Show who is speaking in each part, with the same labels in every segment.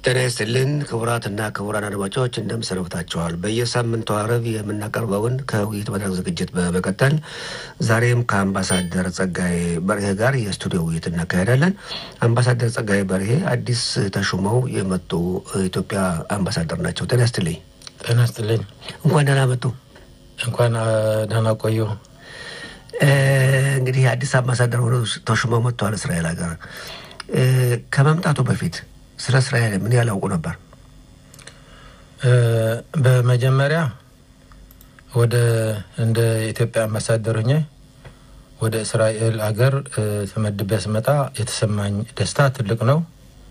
Speaker 1: ጤና ይስጥልን ክቡራትና ክቡራን አድማጮች እንደምን ሰንብታችኋል? በየሳምንቱ አረብ የምናቀርበውን ከውይይት መድረክ ዝግጅት በመቀጠል ዛሬም ከአምባሳደር ጸጋዬ በርሄ ጋር የስቱዲዮ ውይይት እናካሄዳለን። አምባሳደር ጸጋዬ በርሄ አዲስ ተሹመው የመጡ ኢትዮጵያ አምባሳደር ናቸው። ጤና ይስጥልኝ።
Speaker 2: ጤና ይስጥልኝ።
Speaker 1: እንኳን ደህና መጡ።
Speaker 2: እንኳን ደህና ቆዩ።
Speaker 1: እንግዲህ አዲስ አምባሳደር ሆነው ተሹመው መጥተዋል እስራኤል ሀገር። ከመምጣቱ በፊት ስለ እስራኤል ምን ያህል ያውቁ ነበር?
Speaker 2: በመጀመሪያ ወደ እንደ ኢትዮጵያ አምባሳደር ሆኜ ወደ እስራኤል አገር ተመድቤ ስመጣ የተሰማኝ ደስታ ትልቅ ነው።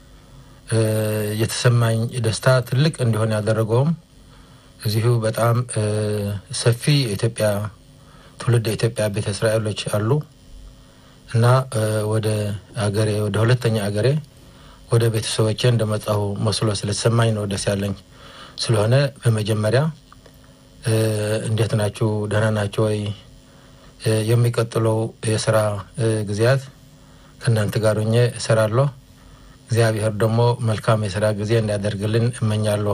Speaker 2: የተሰማኝ ደስታ ትልቅ እንዲሆን ያደረገውም እዚሁ በጣም ሰፊ የኢትዮጵያ ትውልድ የኢትዮጵያ ቤተ እስራኤሎች አሉ እና ወደ አገሬ ወደ ሁለተኛ አገሬ ወደ ቤተሰቦቼ እንደመጣሁ መስሎ ስለተሰማኝ ነው ደስ ያለኝ። ስለሆነ በመጀመሪያ እንዴት ናችሁ? ደህና ናችሁ ወይ? የሚቀጥለው የስራ ጊዜያት ከእናንተ ጋር ሆኜ እሰራለሁ። እግዚአብሔር ደግሞ መልካም የስራ ጊዜ እንዲያደርግልን እመኛለሁ።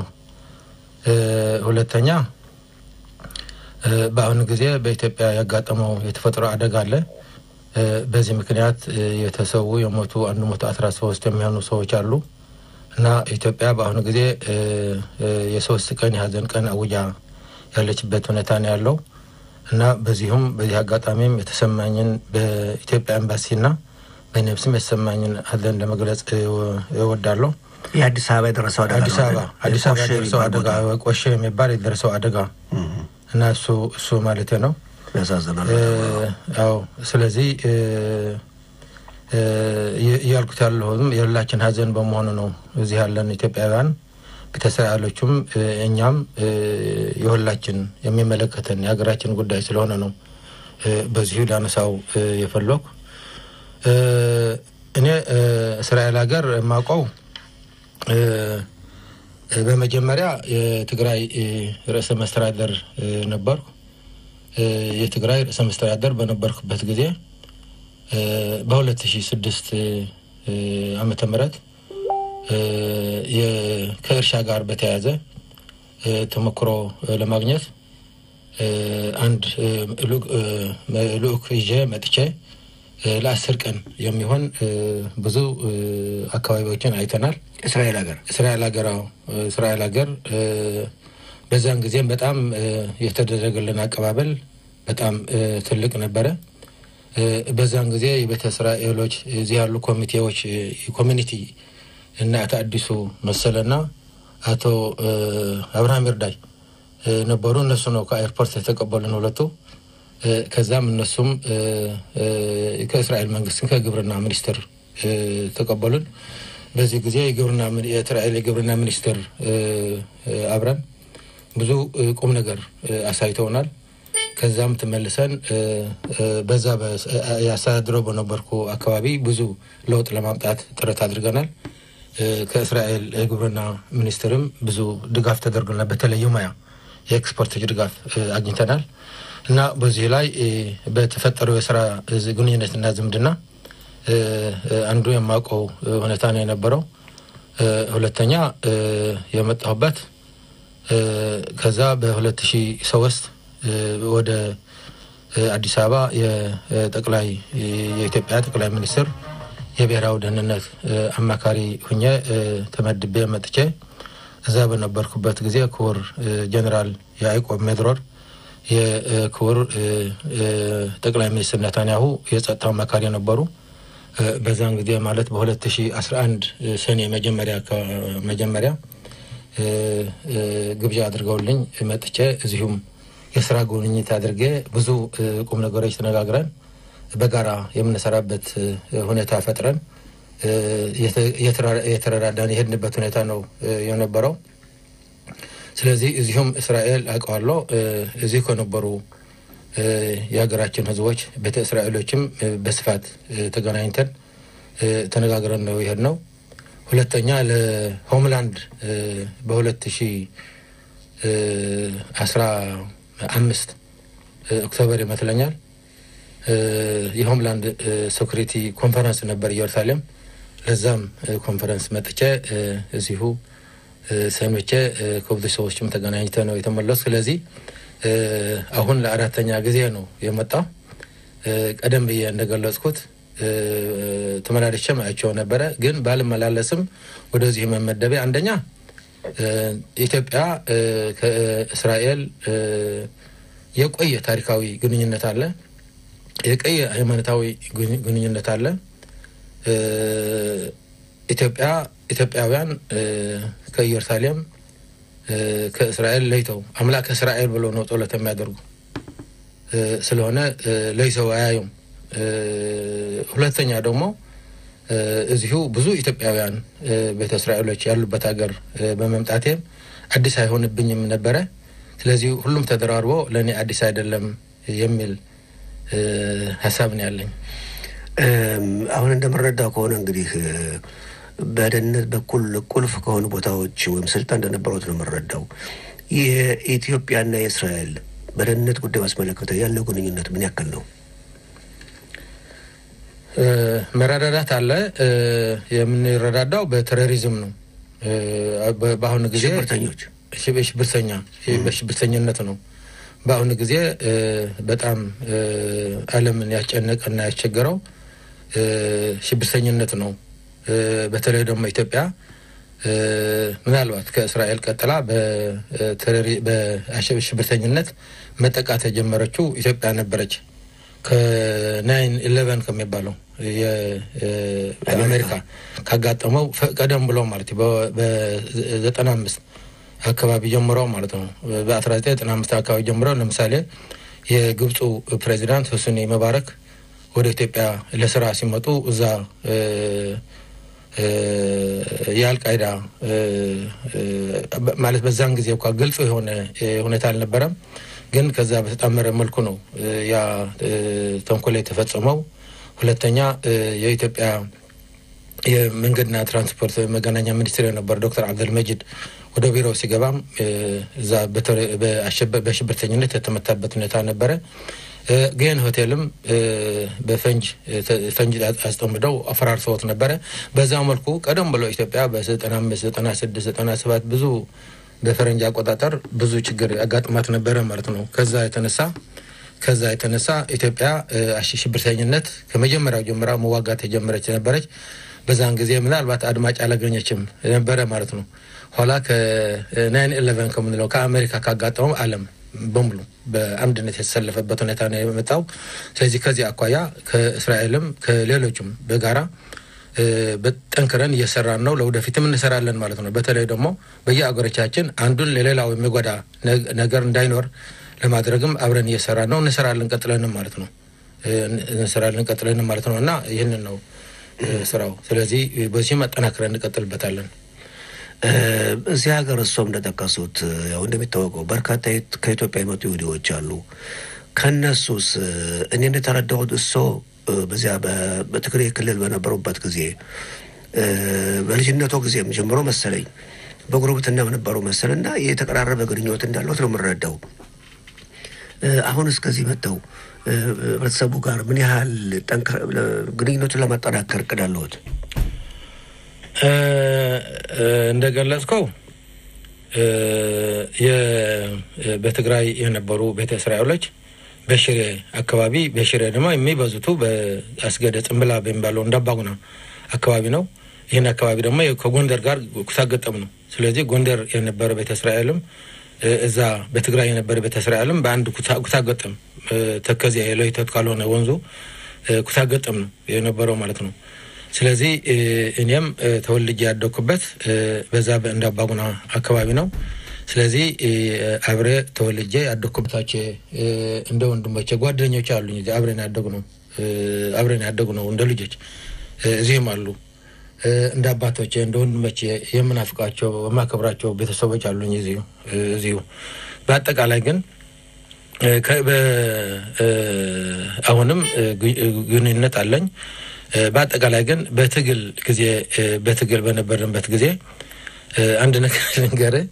Speaker 2: ሁለተኛ በአሁኑ ጊዜ በኢትዮጵያ ያጋጠመው የተፈጥሮ አደጋ አለ። በዚህ ምክንያት የተሰዉ የሞቱ አንድ መቶ አስራ ሶስት የሚሆኑ ሰዎች አሉ እና ኢትዮጵያ በአሁኑ ጊዜ የሶስት ቀን የሀዘን ቀን አውጃ ያለችበት ሁኔታ ነው ያለው እና በዚሁም በዚህ አጋጣሚም የተሰማኝን በኢትዮጵያ ኤምባሲና በነብስም የተሰማኝን ሀዘን ለመግለጽ እወዳለሁ።
Speaker 1: የአዲስ አበባ የደረሰው አደጋ
Speaker 2: አዲስ አበባ አዲስ አበባ የደረሰው አደጋ ቆሼ የሚባል የደረሰው አደጋ እና እሱ እሱ ማለቴ ነው።
Speaker 1: ያሳዝናል።
Speaker 2: ያው ስለዚህ እያልኩት ያለሁም የሁላችን ሀዘን በመሆኑ ነው። እዚህ ያለን ኢትዮጵያውያን ቤተሰቦችም እኛም የሁላችን የሚመለከተን የሀገራችን ጉዳይ ስለሆነ ነው በዚሁ ላነሳው የፈለኩ። እኔ እስራኤል ሀገር የማውቀው በመጀመሪያ የትግራይ ርዕሰ መስተዳደር ነበርኩ። የትግራይ ርዕሰ መስተዳደር በነበርኩበት ጊዜ በ2006 ዓመተ ምህረት ከእርሻ ጋር በተያያዘ ተሞክሮ ለማግኘት አንድ ልኡክ ይዤ መጥቼ ለአስር ቀን የሚሆን ብዙ አካባቢዎችን አይተናል።
Speaker 1: እስራኤል ሀገር
Speaker 2: እስራኤል ሀገር እስራኤል ሀገር በዛን ጊዜም በጣም የተደረገልን አቀባበል በጣም ትልቅ ነበረ። በዛን ጊዜ የቤተ እስራኤሎች እዚህ ያሉ ኮሚቴዎች ኮሚኒቲ እና አቶ አዲሱ መሰለና አቶ አብርሃም ይርዳይ ነበሩ። እነሱ ነው ከኤርፖርት የተቀበሉን ሁለቱ። ከዛም እነሱም ከእስራኤል መንግስት ከግብርና ሚኒስቴር ተቀበሉን። በዚህ ጊዜ የእስራኤል የግብርና ሚኒስቴር አብረን ብዙ ቁም ነገር አሳይተውናል። ከዛም ተመልሰን በዛ ያስተዳድረው በነበርኩ አካባቢ ብዙ ለውጥ ለማምጣት ጥረት አድርገናል። ከእስራኤል የግብርና ሚኒስቴርም ብዙ ድጋፍ ተደርጎናል። በተለይ ሙያ የኤክስፖርቶች ድጋፍ አግኝተናል እና በዚህ ላይ በተፈጠረው የስራ ግንኙነትና ዝምድና አንዱ የማውቀው ሁኔታ ነው የነበረው። ሁለተኛ የመጣሁበት ከዛ በሁለት ሺህ ሶስት ወደ አዲስ አበባ የጠቅላይ የኢትዮጵያ ጠቅላይ ሚኒስትር የብሔራዊ ደህንነት አማካሪ ሁኜ ተመድቤ መጥቼ እዛ በነበርኩበት ጊዜ ክቡር ጀኔራል ያዕቆብ ሜድሮር የክቡር ጠቅላይ ሚኒስትር ነታንያሁ የጸጥታ አማካሪ ነበሩ። በዛን ጊዜ ማለት በ2011 ሰኔ መጀመሪያ መጀመሪያ ግብዣ አድርገውልኝ መጥቼ እዚሁም የስራ ጉብኝት አድርጌ ብዙ ቁም ነገሮች ተነጋግረን በጋራ የምንሰራበት ሁኔታ ፈጥረን የተረዳዳን የሄድንበት ሁኔታ ነው የነበረው። ስለዚህ እዚሁም እስራኤል አውቀዋለሁ። እዚህ ከነበሩ የሀገራችን ሕዝቦች ቤተ እስራኤሎችም በስፋት ተገናኝተን ተነጋግረን ነው የሄድ ነው። ሁለተኛ ለሆምላንድ በሁለት ሺ አስራ አምስት ኦክቶበር ይመስለኛል የሆምላንድ ሴኩሪቲ ኮንፈረንስ ነበር ኢየሩሳሌም። ለዛም ኮንፈረንስ መጥቼ እዚሁ ሰንብቼ ከብዙ ሰዎችም ተገናኝተ ነው የተመለሱ። ስለዚህ አሁን ለአራተኛ ጊዜ ነው የመጣው። ቀደም ብዬ እንደገለጽኩት ተመላልሼም አይቼው ነበረ። ግን ባልመላለስም ወደዚህ መመደቤ አንደኛ ኢትዮጵያ ከእስራኤል የቆየ ታሪካዊ ግንኙነት አለ፣ የቆየ ሃይማኖታዊ ግንኙነት አለ። ኢትዮጵያ ኢትዮጵያውያን ከኢየሩሳሌም ከእስራኤል ለይተው አምላክ እስራኤል ብሎ ነው ጸሎት የሚያደርጉ ስለሆነ ለይተው አያዩም። ሁለተኛ ደግሞ እዚሁ ብዙ ኢትዮጵያውያን ቤተ እስራኤሎች ያሉበት ሀገር በመምጣቴም አዲስ አይሆንብኝም ነበረ። ስለዚህ ሁሉም ተደራርቦ ለእኔ አዲስ አይደለም የሚል ሀሳብ ነው ያለኝ።
Speaker 1: አሁን እንደምረዳው ከሆነ እንግዲህ በደህንነት በኩል ቁልፍ ከሆኑ ቦታዎች ወይም ስልጣን እንደነበሩት ነው የምረዳው። የኢትዮጵያና የእስራኤል በደህንነት ጉዳይ ባስመለከተ ያለው ግንኙነት ምን ያክል ነው?
Speaker 2: መረዳዳት አለ። የምንረዳዳው በቴሮሪዝም ነው። በአሁኑ ጊዜ
Speaker 1: ሽብርተኞች
Speaker 2: ሽብርተኛ በሽብርተኝነት ነው። በአሁኑ ጊዜ በጣም ዓለምን ያስጨነቀና ያስቸገረው ሽብርተኝነት ነው። በተለይ ደግሞ ኢትዮጵያ ምናልባት ከእስራኤል ቀጥላ በሽብርተኝነት መጠቃት የጀመረችው ኢትዮጵያ ነበረች። ከናይን ኢሌቨን ከሚባለው የአሜሪካ ካጋጠመው ቀደም ብሎ ማለት በዘጠና አምስት አካባቢ ጀምሮ ማለት ነው። በአስራ ዘጠኝ ዘጠና አምስት አካባቢ ጀምሮ ለምሳሌ የግብፁ ፕሬዚዳንት ሁስኒ መባረክ ወደ ኢትዮጵያ ለስራ ሲመጡ እዛ የአልቃይዳ ማለት በዛን ጊዜ እንኳ ግልጽ የሆነ ሁኔታ አልነበረም። ግን ከዛ በተጣመረ መልኩ ነው ያ ተንኮል የተፈጸመው። ሁለተኛ የኢትዮጵያ የመንገድና ትራንስፖርት መገናኛ ሚኒስትር የነበረ ዶክተር አብደልመጂድ ወደ ቢሮው ሲገባም እዛ በሽብርተኝነት የተመታበት ሁኔታ ነበረ። ግን ሆቴልም በፈንጅ ፈንጅ አስጠምደው አፈራርሰውት ነበረ። በዛ መልኩ ቀደም ብሎ ኢትዮጵያ በዘጠና አምስት ዘጠና ስድስት ዘጠና ሰባት ብዙ በፈረንጅ አቆጣጠር ብዙ ችግር ያጋጥማት ነበረ ማለት ነው። ከዛ የተነሳ ከዛ የተነሳ ኢትዮጵያ ሽብርተኝነት ከመጀመሪያው ጀምራ መዋጋት የጀመረች ነበረች። በዛን ጊዜ ምናልባት አድማጭ አላገኘችም ነበረ ማለት ነው። ኋላ ከናይን ኢሌቨን ከምንለው ከአሜሪካ ካጋጠመው ዓለም በሙሉ በአንድነት የተሰለፈበት ሁኔታ ነው የመጣው። ስለዚህ ከዚህ አኳያ ከእስራኤልም ከሌሎችም በጋራ በጠንክረን እየሰራን ነው። ለወደፊትም እንሰራለን ማለት ነው። በተለይ ደግሞ በየአገሮቻችን አንዱን ለሌላው የሚጎዳ ነገር እንዳይኖር ለማድረግም አብረን እየሰራን ነው። እንሰራለን ቀጥለንም ማለት ነው። እንሰራለን ቀጥለንም ማለት ነው እና ይህንን ነው ስራው። ስለዚህ በዚህም አጠናክረን እንቀጥልበታለን።
Speaker 1: እዚህ ሀገር እሶም እንደጠቀሱት ያው እንደሚታወቀው በርካታ ከኢትዮጵያ የመጡ ይሁዲዎች አሉ። ከነሱስ እኔ እንደተረዳሁት እሶ በዚያ በትግራይ ክልል በነበሩበት ጊዜ በልጅነቶ ጊዜም ጀምሮ መሰለኝ በጉርብትና ነበሩ መሰል እና የተቀራረበ ግንኙነት እንዳለት ነው የምንረዳው። አሁን እስከዚህ መጥተው ህብረተሰቡ ጋር ምን ያህል ግንኙነቱን ለማጠናከር እቅድ አለዎት?
Speaker 2: እንደገለጽከው በትግራይ የነበሩ ቤተ እስራኤሎች በሽሬ አካባቢ በሽሬ ደግሞ የሚበዙቱ በአስገደ ጽምብላ በሚባለው እንዳባጉና አካባቢ ነው። ይህን አካባቢ ደግሞ ከጎንደር ጋር ኩታገጠም ነው። ስለዚህ ጎንደር የነበረ ቤተ እስራኤልም እዛ በትግራይ የነበረ ቤተ እስራኤልም በአንድ ኩታገጠም ተከዚያ የለይተት ካልሆነ ወንዙ ኩታገጠም ነው የነበረው ማለት ነው። ስለዚህ እኔም ተወልጄ ያደኩበት በዛ በእንዳባጉና አካባቢ ነው። ስለዚህ አብሬ ተወልጄ ያደኩበታች እንደ ወንድሞቼ ጓደኞች አሉኝ። አብረን ያደጉ ነው አብረን ያደጉ ነው እንደ ልጆች እዚህም አሉ። እንደ አባቶቼ እንደ ወንድሞቼ የምናፍቃቸው የማከብራቸው ቤተሰቦች አሉኝ እዚሁ እዚሁ። በአጠቃላይ ግን አሁንም ግንኙነት አለኝ። በአጠቃላይ ግን በትግል ጊዜ በትግል በነበርንበት ጊዜ አንድ ነገር ልንገርህ።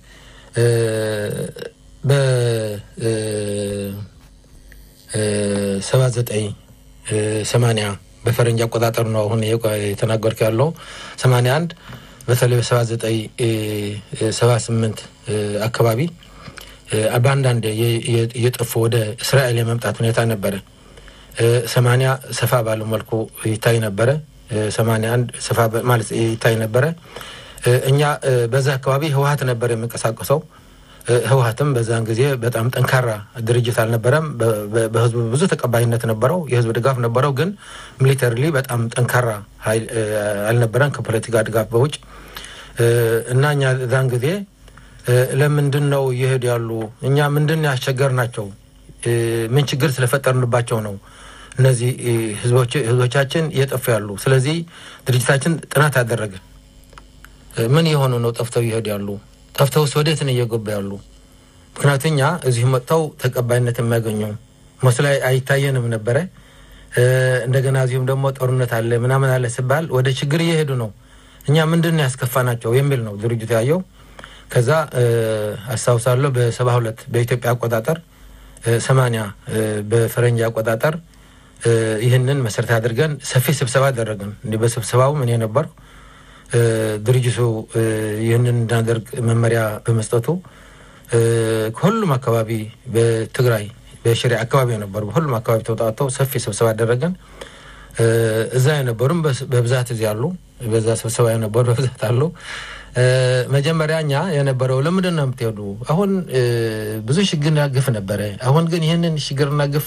Speaker 2: በሰባ ዘጠኝ ሰማንያ በፈረንጅ አቆጣጠር ነው አሁን የተናገርኩ ያለው ሰማንያ አንድ በተለይ በሰባ ዘጠኝ ሰባ ስምንት አካባቢ በአንዳንድ እየጠፉ ወደ እስራኤል የመምጣት ሁኔታ ነበረ። ሰማንያ ሰፋ ባለ መልኩ ይታይ ነበረ። ሰማንያ አንድ ሰፋ ማለት ይታይ ነበረ። እኛ በዛ አካባቢ ህወሀት ነበር የሚንቀሳቀሰው። ህወሀትም በዛን ጊዜ በጣም ጠንካራ ድርጅት አልነበረም። በህዝቡ ብዙ ተቀባይነት ነበረው፣ የህዝብ ድጋፍ ነበረው። ግን ሚሊተሪሊ በጣም ጠንካራ ኃይል አልነበረም ከፖለቲካ ድጋፍ በውጭ እና እኛ ዛን ጊዜ ለምንድን ነው እየሄዱ ያሉ እኛ ምንድን ያስቸገር ናቸው? ምን ችግር ስለፈጠርንባቸው ነው እነዚህ ህዝቦቻችን እየጠፉ ያሉ? ስለዚህ ድርጅታችን ጥናት አደረገ። ምን የሆኑ ነው ጠፍተው እየሄዱ ያሉ? ጠፍተውስ ወዴት ነው እየገቡ ያሉ? ምክንያቱ እኛ እዚሁ መጥተው ተቀባይነት የሚያገኙ መስሎ አይታየንም ነበረ። እንደገና እዚሁም ደግሞ ጦርነት አለ ምናምን አለ ሲባል ወደ ችግር እየሄዱ ነው። እኛ ምንድን ነው ያስከፋ ናቸው የሚል ነው ድርጅቱ ያየው። ከዛ አስታውሳለሁ በሰባ ሁለት በኢትዮጵያ አቆጣጠር ሰማንያ በፈረንጅ አቆጣጠር ይህንን መሰረት አድርገን ሰፊ ስብሰባ አደረግን። እንዲህ በስብሰባውም እኔ ነበርኩ። ድርጅቱ ይህንን እንዳደርግ መመሪያ በመስጠቱ ከሁሉም አካባቢ በትግራይ በሽሬ አካባቢ የነበሩ በሁሉም አካባቢ ተውጣተው ሰፊ ስብሰባ አደረገን። እዛ የነበሩም በብዛት እዚህ አሉ። በዛ ስብሰባ የነበሩ በብዛት አሉ። መጀመሪያ እኛ የነበረው ለምንድን ነው የምትሄዱ? አሁን ብዙ ችግርና ግፍ ነበረ። አሁን ግን ይህንን ችግርና ግፍ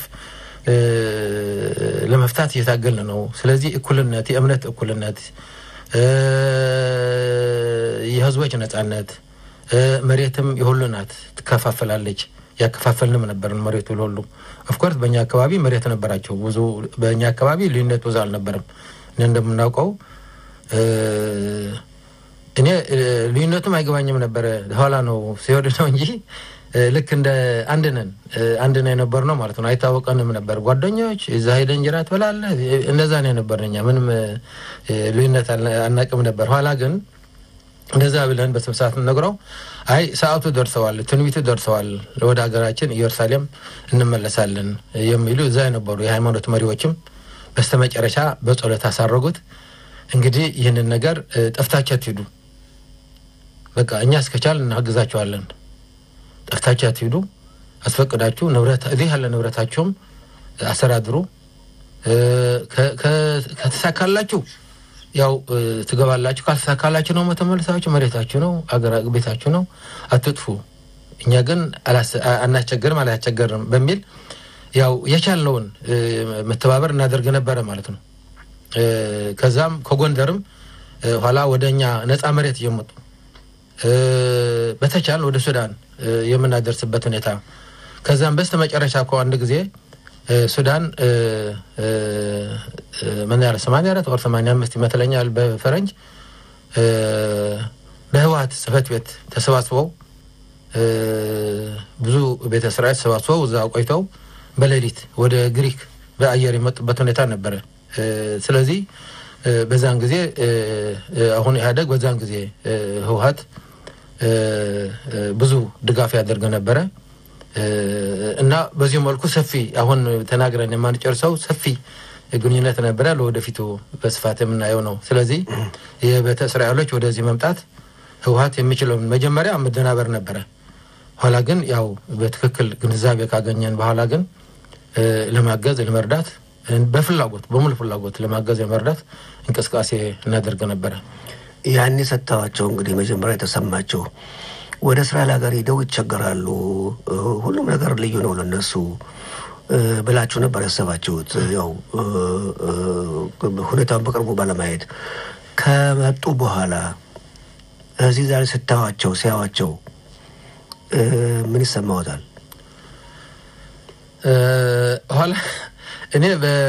Speaker 2: ለመፍታት እየታገልን ነው። ስለዚህ እኩልነት፣ የእምነት እኩልነት፣ የህዝቦች ነጻነት፣ መሬትም የሁሉ ናት፣ ትከፋፈላለች። ያከፋፈልንም ነበርን መሬቱ ለሁሉም። ኦፍኮርስ በእኛ አካባቢ መሬት ነበራቸው ብዙ። በእኛ አካባቢ ልዩነት ብዙ አልነበረም። እኔ እንደምናውቀው እኔ ልዩነቱም አይገባኝም ነበረ። ኋላ ነው ሲወድ ነው እንጂ ልክ እንደ አንድ ነን አንድ ነው የነበር ነው ማለት ነው። አይታወቀንም ነበር ጓደኞች። እዛ ሄደ እንጀራ ትበላለህ፣ እንደዛ ነው የነበር። እኛ ምንም ልዩነት አናቅም ነበር። ኋላ ግን እንደዛ ብለን በስብሰት ነግረው አይ ሰዓቱ ደርሰዋል፣ ትንቢቱ ደርሰዋል፣ ወደ ሀገራችን ኢየሩሳሌም እንመለሳለን የሚሉ እዛ የነበሩ የሃይማኖት መሪዎችም በስተመጨረሻ በጸሎት አሳረጉት። እንግዲህ ይህንን ነገር ጠፍታችሁ አትሂዱ፣ በቃ እኛ እስከቻል እናግዛችኋለን። ጠፍታችሁ አትሂዱ፣ አስፈቅዳችሁ ንብረት እዚህ ያለ ንብረታችሁም አስተዳድሩ። ከተሳካላችሁ ያው ትገባላችሁ፣ ካልተሳካላችሁ ነው ተመልሳችሁ መሬታችሁ ነው አገር ቤታችሁ ነው፣ አትጥፉ። እኛ ግን አናስቸገርም አላስቸገርም በሚል ያው የቻልነውን መተባበር እናደርግ ነበረ ማለት ነው። ከዛም ከጎንደርም ኋላ ወደ እኛ ነፃ መሬት እየመጡ በተቻል ወደ ሱዳን የምናደርስበት ሁኔታ ከዛም በስተ መጨረሻ እኮ አንድ ጊዜ ሱዳን ምን ያለ ሰማንያ አራት ወር ሰማንያ አምስት ይመስለኛል በፈረንጅ በህወሀት ጽህፈት ቤት ተሰባስበው ብዙ ቤተ እስራኤል ተሰባስበው እዛ ቆይተው በሌሊት ወደ ግሪክ በአየር የመጡበት ሁኔታ ነበረ። ስለዚህ በዛን ጊዜ አሁን ኢህአደግ በዛን ጊዜ ህወሀት ብዙ ድጋፍ ያደርግ ነበረ እና በዚሁ መልኩ ሰፊ አሁን ተናግረን የማንጨርሰው ሰፊ ግንኙነት ነበረ። ለወደፊቱ በስፋት የምናየው ነው። ስለዚህ የቤተ እስራኤሎች ወደዚህ መምጣት ህወሀት የሚችለውን መጀመሪያ መደናበር ነበረ። ኋላ ግን ያው በትክክል ግንዛቤ ካገኘን በኋላ ግን ለማገዝ ለመርዳት በፍላጎት በሙሉ ፍላጎት ለማገዝ የመርዳት እንቅስቃሴ እናደርግ ነበረ።
Speaker 1: ያን የሰጥተዋቸው እንግዲህ መጀመሪያ የተሰማቸው ወደ እስራኤል ሀገር ሄደው ይቸገራሉ፣ ሁሉም ነገር ልዩ ነው ለነሱ ብላችሁ ነበር ያሰባችሁት። ያው ሁኔታውን በቅርቡ ባለማየት ከመጡ በኋላ እዚህ ዛሬ ስታዋቸው ሲያዋቸው ምን ይሰማዎታል?
Speaker 2: ኋላ እኔ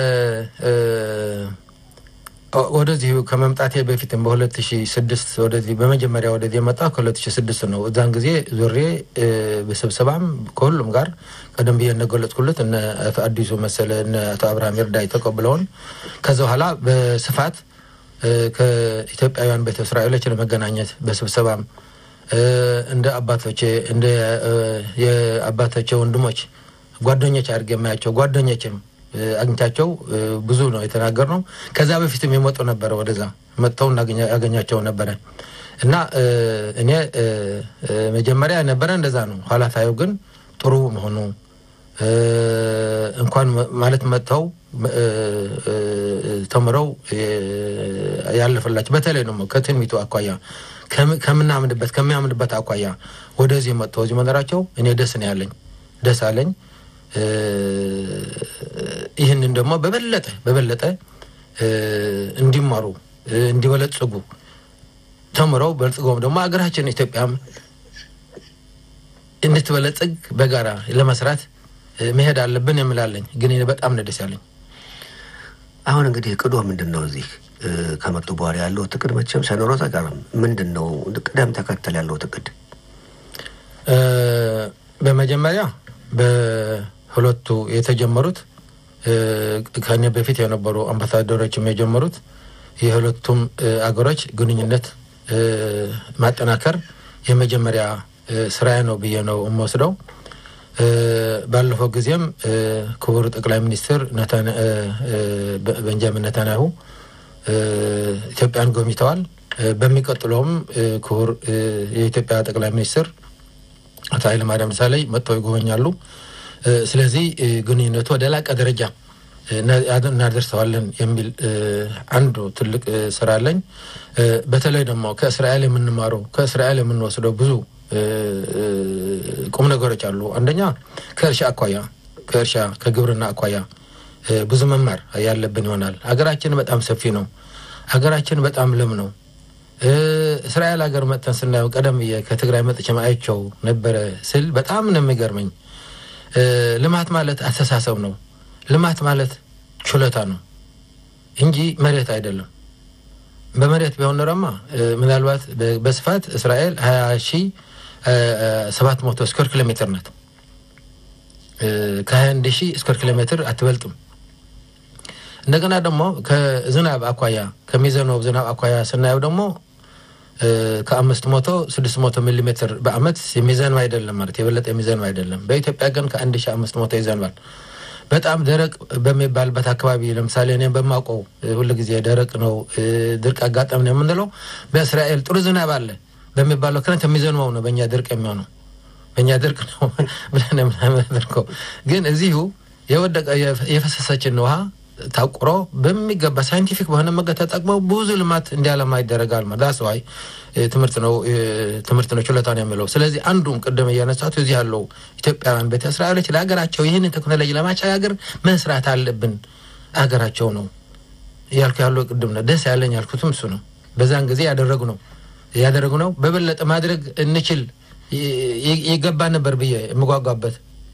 Speaker 2: ወደዚህ ከመምጣቴ በፊትም በሁለት ሺ ስድስት ወደዚህ በመጀመሪያ ወደዚህ የመጣ ከሁለት ሺ ስድስት ነው። እዛን ጊዜ ዙሬ በስብሰባም ከሁሉም ጋር ቀደም ብዬ እንደገለጽኩለት እነ አቶ አዲሱ መሰለ እነ አቶ አብርሃም ይርዳይ ተቀብለውን ከዛ በኋላ በስፋት ከኢትዮጵያውያን ቤተ እስራኤሎች ለመገናኘት በስብሰባም እንደ አባቶቼ እንደ የአባቶቼ ወንድሞች ጓደኞች አድርጌ የማያቸው ጓደኞችም አግኝቻቸው ብዙ ነው የተናገር ነው። ከዛ በፊትም የመጡ ነበረ ወደዛ መጥተው ያገኛቸው ነበረ እና እኔ መጀመሪያ የነበረ እንደዛ ነው። ኋላ ታየው ግን ጥሩ መሆኑ እንኳን ማለት መጥተው ተምረው ያለፈላቸው በተለይ ደግሞ ከትንቢቱ አኳያ ከምናምንበት ከሚያምንበት አኳያ ወደዚህ መጥተው እዚህ መኖራቸው እኔ ደስ ነው ያለኝ፣ ደስ አለኝ። ይህንን ደግሞ በበለጠ በበለጠ እንዲማሩ እንዲበለጽጉ ተምረው በልጽገውም ደግሞ ሀገራችን ኢትዮጵያም እንድትበለጽግ በጋራ ለመስራት መሄድ አለብን የምላለኝ። ግን በጣም ነው ደስ ያለኝ።
Speaker 1: አሁን እንግዲህ እቅዶ ምንድን ነው? እዚህ ከመጡ በኋላ ያለው እቅድ መቼም ሳይኖረው አይቀርም። ምንድን ነው ቅደም ተከተል ያለው እቅድ?
Speaker 2: በመጀመሪያ በሁለቱ የተጀመሩት ከእኔ በፊት የነበሩ አምባሳደሮችም የጀመሩት የሁለቱም አገሮች ግንኙነት ማጠናከር የመጀመሪያ ስራዬ ነው ብዬ ነው የምወስደው። ባለፈው ጊዜም ክቡር ጠቅላይ ሚኒስትር ቤንጃሚን ነታንያሁ ኢትዮጵያን ጎብኝተዋል። በሚቀጥለውም ክቡር የኢትዮጵያ ጠቅላይ ሚኒስትር አቶ ኃይለማርያም ደሳለኝ መጥተው ይጎበኛሉ። ስለዚህ ግንኙነቱ ወደ ላቀ ደረጃ እናደርሰዋለን የሚል አንዱ ትልቅ ስራ አለኝ። በተለይ ደግሞ ከእስራኤል የምንማረው ከእስራኤል የምንወስደው ብዙ ቁም ነገሮች አሉ። አንደኛ ከእርሻ አኳያ ከእርሻ ከግብርና አኳያ ብዙ መማር ያለብን ይሆናል። ሀገራችን በጣም ሰፊ ነው። ሀገራችን በጣም ለም ነው። እስራኤል ሀገር መጥተን ስናየው ቀደም ብዬ ከትግራይ መጥቼ አይቼው ነበረ ስል በጣም ነው የሚገርመኝ። ልማት ማለት አስተሳሰብ ነው። ልማት ማለት ችሎታ ነው እንጂ መሬት አይደለም። በመሬት ቢሆን ኖረማ ምናልባት በስፋት እስራኤል ሀያ ሺ ሰባት መቶ ስኩዌር ኪሎ ሜትር ናት። ከሀያ አንድ ሺህ ስኩዌር ኪሎ ሜትር አትበልጥም። እንደገና ደግሞ ከዝናብ አኳያ ከሚዘንበው ዝናብ አኳያ ስናየው ደግሞ ከአምስት መቶ ስድስት መቶ ሚሊ ሜትር በአመት የሚዘንብ አይደለም ማለት የበለጠ የሚዘንብ አይደለም። በኢትዮጵያ ግን ከአንድ ሺህ አምስት መቶ ይዘንባል። በጣም ደረቅ በሚባልበት አካባቢ ለምሳሌ እኔም በማውቀው ሁሉ ጊዜ ደረቅ ነው ድርቅ አጋጠም ነው የምንለው። በእስራኤል ጥሩ ዝናብ አለ በሚባለው ክረምት የሚዘንበው ነው በእኛ ድርቅ የሚሆነው በእኛ ድርቅ ነው ብለን የምናደርገው። ግን እዚሁ የወደቀ የፈሰሰችን ውሃ ታቁሮ በሚገባ ሳይንቲፊክ በሆነ መንገድ ተጠቅመው ብዙ ልማት እንዲያለማ ይደረጋል። ዳስ ዋይ ትምህርት ነው ትምህርት ነው ችሎታ ነው የሚለው። ስለዚህ አንዱም ቅድም እያነሳቱ እዚህ ያለው ኢትዮጵያውያን ቤተ እስራኤሎች ለሀገራቸው ይህንን ቴክኖሎጂ ለማሸጋገር መስራት አለብን። ሀገራቸው ነው ያልኩ ያለው ቅድም ነው ደስ ያለኝ ያልኩትም እሱ ነው። በዛን ጊዜ ያደረጉ ነው ያደረጉ ነው። በበለጠ ማድረግ እንችል ይገባ ነበር ብዬ የምጓጓበት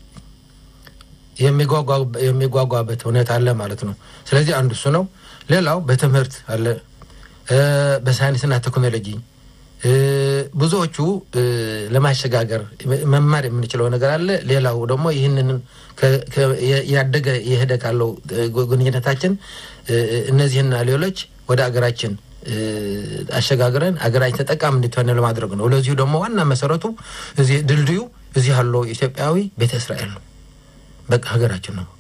Speaker 2: የሚጓጓበት ሁኔታ አለ ማለት ነው። ስለዚህ አንዱ እሱ ነው። ሌላው በትምህርት አለ፣ በሳይንስና ቴክኖሎጂ ብዙዎቹ ለማሸጋገር መማር የምንችለው ነገር አለ። ሌላው ደግሞ ይህንን ያደገ የሄደ ካለው ግንኙነታችን እነዚህና ሌሎች ወደ አገራችን አሸጋግረን አገራችን ተጠቃሚ እንድትሆን ለማድረግ ነው። ለዚሁ ደግሞ ዋና መሰረቱ እዚህ ድልድዩ እዚህ ያለው ኢትዮጵያዊ ቤተ እስራኤል ነው። በቃ ሀገራችን ነው።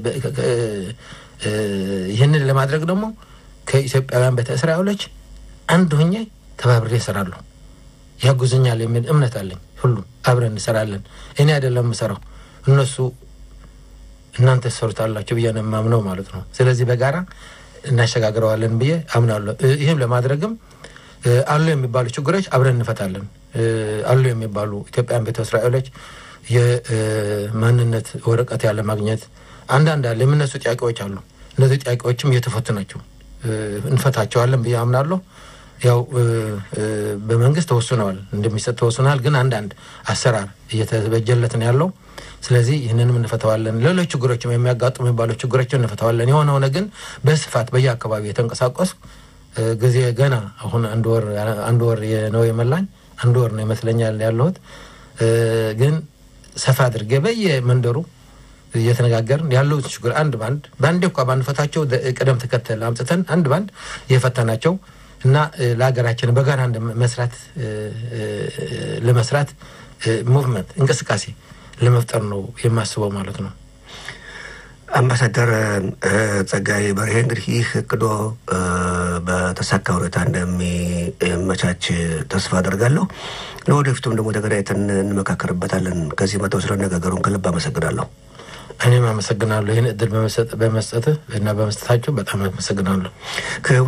Speaker 2: ይህንን ለማድረግ ደግሞ ከኢትዮጵያውያን ቤተ እስራኤሎች አንድ ሆኜ ተባብሬ እሰራለሁ፣ ያጉዝኛል የሚል እምነት አለኝ። ሁሉም አብረን እንሰራለን። እኔ አይደለም የምሰራው እነሱ እናንተ ትሰሩታላችሁ ብዬ ነው የማምነው ማለት ነው። ስለዚህ በጋራ እናሸጋግረዋለን ብዬ አምናለሁ። ይህም ለማድረግም አሉ የሚባሉ ችግሮች አብረን እንፈታለን። አሉ የሚባሉ ኢትዮጵያን ቤተ እስራኤሎች የማንነት ወረቀት ያለ ማግኘት አንዳንድ አለ የሚነሱ ጥያቄዎች አሉ። እነዚህ ጥያቄዎችም እየተፈቱ ናቸው። እንፈታቸዋለን ብዬ አምናለሁ። ያው በመንግስት ተወስነዋል፣ እንደሚሰጥ ተወስነዋል። ግን አንዳንድ አሰራር እየተበጀለት ነው ያለው። ስለዚህ ይህንንም እንፈተዋለን። ሌሎች ችግሮችም የሚያጋጥሙ የሚባሉ ችግሮችን እንፈተዋለን። የሆነ ሆነ ግን በስፋት በየአካባቢ የተንቀሳቀሱ ጊዜ ገና አሁን አንድ ወር አንድ ወር ነው የመላኝ አንድ ወር ነው ይመስለኛል ያለሁት ግን ሰፋ አድርጌ በየመንደሩ እየተነጋገርን ያለው ችግር አንድ ባንድ በአንዴ እንኳ ባንፈታቸው ቅደም ተከተል አምጥተን አንድ ባንድ የፈታናቸው እና ለሀገራችን በጋራ መስራት ለመስራት ሙቭመንት እንቅስቃሴ ለመፍጠር ነው የማስበው ማለት ነው።
Speaker 1: አምባሳደር ጸጋዬ በርሄ እንግዲህ ይህ እቅዶ በተሳካ ሁኔታ እንደሚመቻች ተስፋ አደርጋለሁ። ለወደፊቱም ደግሞ ተገናኝተን እንመካከርበታለን። ከዚህ መተው ስለነጋገሩን ከልብ አመሰግናለሁ።
Speaker 2: እኔም አመሰግናለሁ። ይህን እድል በመስጠትህ እና በመስጠታቸው በጣም አመሰግናለሁ።